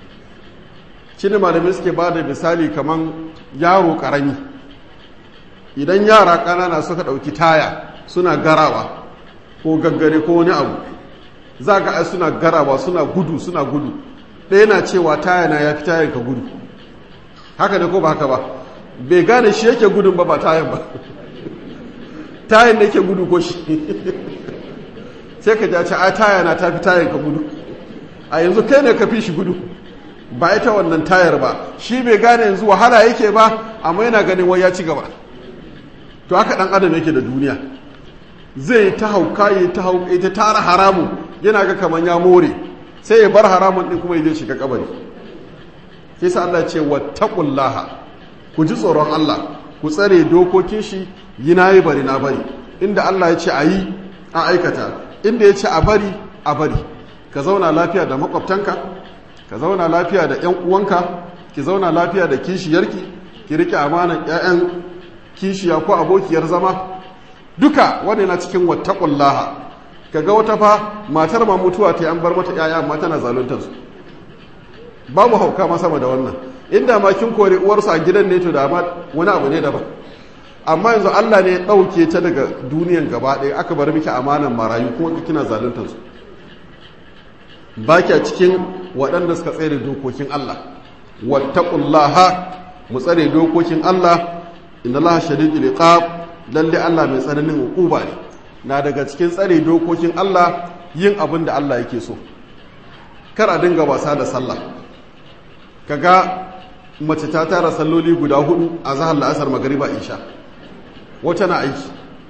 [SPEAKER 1] shi ne malamai suke ba da misali kamar yaro ƙarami idan yara ƙanana suka ɗauki taya suna garawa ko gaggare ko wani abu za ka ai suna garawa suna gudu suna gudu ɗaya na cewa taya na ya fi tayan ka gudu haka ne ko ba haka ba bai gane shi yake gudun ba ba tayan ba tayan da yake gudu ko shi sai ka jace a taya na ta fi tayan ka gudu a yanzu kai ne ka fi shi gudu ba ita wannan tayar ba shi bai gane yanzu wahala yake ba amma yana ganin wai ya ci gaba to haka dan adam yake da duniya zai ta hauka ya ta hauka ta tara haramun yana ga kaman ya more sai ya bar haramun din kuma ya je shiga kabari sai sa Allah ce wattaqullaha ku ji tsoron Allah ku tsare dokokin shi yi nayi bari na bari inda Allah ya ce a yi a aikata inda ya ce a bari a bari ka zauna lafiya da makwabtanka ka zauna lafiya da ƴan uwanka ki zauna lafiya da kishiyarki ki rike amanan ƴaƴan kishiya ko abokiyar zama duka wanda na cikin wattaqullaha kaga wata fa matar ma mutuwa ta an bar mata ƴaƴa amma tana zaluntar su babu hauka ma sama da wannan inda ma kin kore uwarsu a gidan ne to da ma wani abu ne daban amma yanzu Allah ne ya ɗauke ta daga duniyan gaba ɗaya aka bar miki amanan marayu kuma kina zaluntar su ba kya cikin waɗanda suka tsere dokokin Allah wattaqullaha mu tsare dokokin Allah inna Allah shadidul iqab lalle Allah mai tsananin hukuma ne na daga cikin tsare dokokin Allah yin abin da Allah yake so kar a dinga wasa da sallah kaga mace ta tara salloli guda hudu a zahar la'asar magariba isha wata na aiki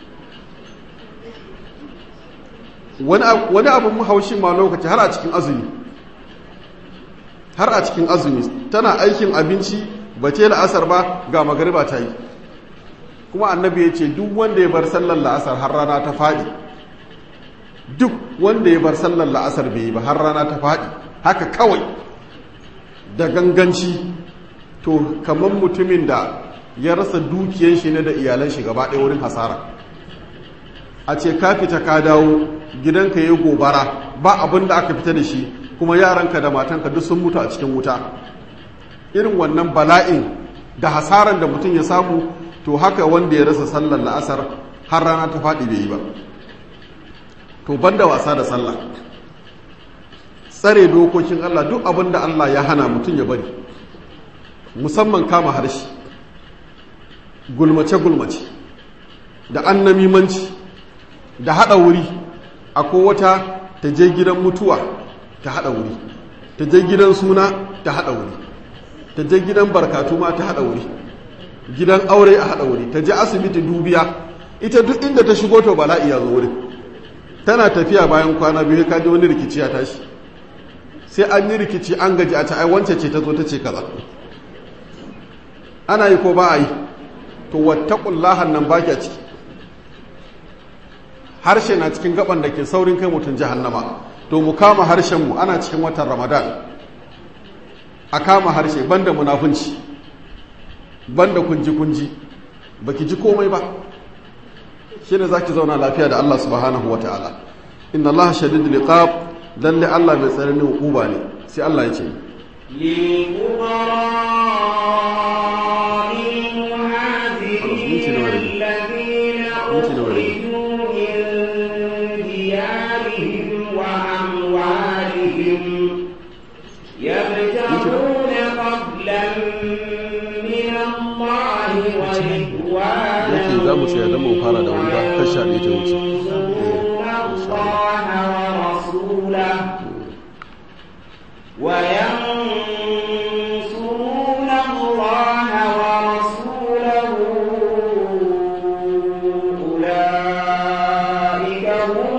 [SPEAKER 1] wani abin haushin ma lokaci har a cikin azumi har a cikin azumi tana aikin abinci ba ce la'asar ba ga magariba ta yi kuma annabi ya ce duk wanda ya bar sallar la'asar har rana ta faɗi duk wanda ya bar sallar la'asar bai yi ba har rana ta faɗi haka kawai da ganganci to kamar mutumin da ya rasa dukiyan shi ne da iyalan shi gaba ɗaya wurin hasara a ce ka fita ka dawo gidanka ya gobara ba abin da aka fita da shi kuma yaranka da matanka duk sun mutu a cikin wuta irin wannan bala'in da hasaran da mutum ya samu to haka wanda ya rasa sallar la'asar har rana ta faɗi bai yi ba to banda wasa da sallah tsare dokokin Allah duk abin da Allah ya hana mutum ya bari musamman kama harshe gulmace-gulmace da annamimanci da haɗa wuri akwai wata ta je gidan mutuwa ta haɗa wuri ta je gidan suna ta haɗa wuri ta je gidan barkatu ma ta haɗa wuri gidan aure a haɗa wuri ta je asibiti dubiya ita duk inda ta shigo to bala'i ya zo wurin tana tafiya bayan kwana biyu ka ji wani rikici ya tashi sai an yi rikici an gaji a ta ai wance ce ta zo ta ce kaza ana yi ko ba a yi to wattaqullahan nan baki a ciki harshe na cikin gaban da ke saurin kai mutum jahannama to mu kama harshen mu ana cikin watan ramadan a kama harshe banda munafunci banda kunji kunji baki ji komai ba shine zaki zauna lafiya da Allah subhanahu wataala inna Allah shadidul iqab lalle Allah mai tsananin hukuma ne sai Allah ya ce
[SPEAKER 2] للفقراء المهاجرين الذين أخرجوا من ديارهم وأموالهم يبتغون فضلا من الله ورضوانا
[SPEAKER 1] yake za mu tsaya don mu fara da wanda kasha ɗaya ta wuce
[SPEAKER 2] ينصرون الله ورسوله وينصرون الله ورسوله أولئك هم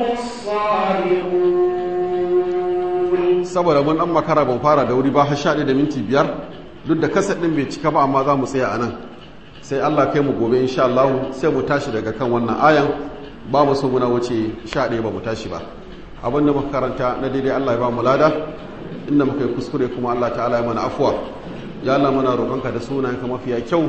[SPEAKER 2] الصادقون
[SPEAKER 1] saboda mun dan makara ban fara da wuri ba har sha ɗaya da minti biyar duk da kasar ɗin bai cika ba amma za mu tsaya a nan sai Allah kai mu gobe insha Allah sai mu tashi daga kan wannan ayan ba mu so muna wuce sha ɗaya ba mu tashi ba abinda muka karanta na daidai Allah ya ba mu lada inda muka yi kuskure kuma Allah ta'ala ya mana afuwa ya Allah mana roƙonka da sunayenka mafiya kyau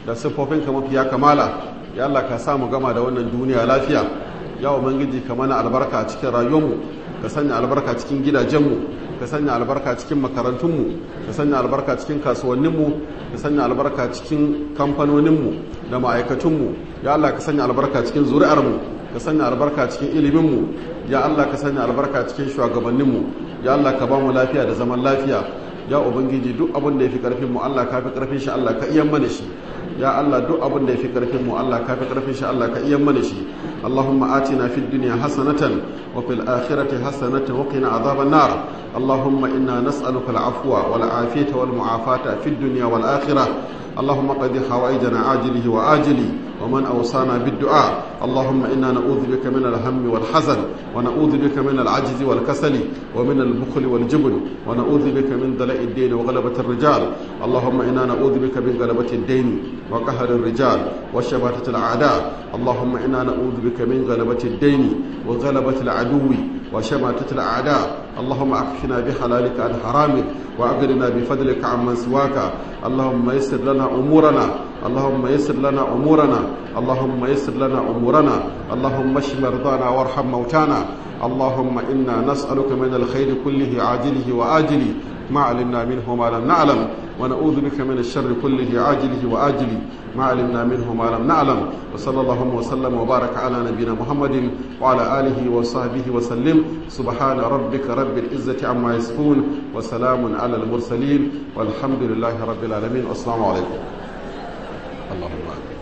[SPEAKER 1] da siffofinka mafiya kamala ya Allah ka sa mu gama da wannan duniya lafiya ya ubangiji ka mana albarka a cikin rayuwarmu ka sanya albarka cikin gidajenmu ka sanya albarka cikin makarantunmu ka sanya albarka cikin kasuwanninmu ka sanya albarka cikin kamfanoninmu da ma'aikatunmu ya Allah ka sanya albarka cikin zuri'armu ka sanya albarka cikin iliminmu ya Allah ka sanya albarka cikin shugabanninmu ya Allah ka ba mu lafiya da zaman lafiya ya ubangiji duk abin da ya fi karfin mu Allah ka fi karfin shi Allah ka iya mana shi ya Allah duk abin da ya fi karfin mu Allah ka fi karfin shi Allah ka iya mana shi Allahumma atina fid dunya hasanatan wa fil akhirati hasanatan wa qina adhaban nar Allahumma inna nas'aluka al-afwa wal afiyata wal mu'afata fid dunya wal akhirah اللهم قد حوائجنا عاجله وآجله ومن أوصانا بالدعاء اللهم إنا نعوذ بك من الهم والحزن ونعوذ بك من العجز والكسل ومن البخل والجبن ونعوذ بك من دلاء الدين وغلبة الرجال اللهم إنا نعوذ بك من غلبة الدين وقهر الرجال وشباتة الأعداء اللهم إنا نعوذ بك من غلبة الدين وغلبة العدو وشماتة الأعداء اللهم أكفنا بحلالك عن حرامك وأغننا بفضلك عمن سواك اللهم يسر لنا أمورنا اللهم يسر لنا أمورنا اللهم يسر لنا أمورنا اللهم اشف مرضانا وارحم موتانا اللهم إنا نسألك من الخير كله عاجله وآجله ما علمنا منه ما لم نعلم ونعوذ بك من الشر كله عاجله وآجله ما علمنا منه ما لم نعلم وصلى الله وسلم وبارك على نبينا محمد وعلى آله وصحبه وسلم سبحان ربك رب العزة عما يصفون وسلام على المرسلين والحمد لله رب العالمين والسلام عليكم اللهم آمين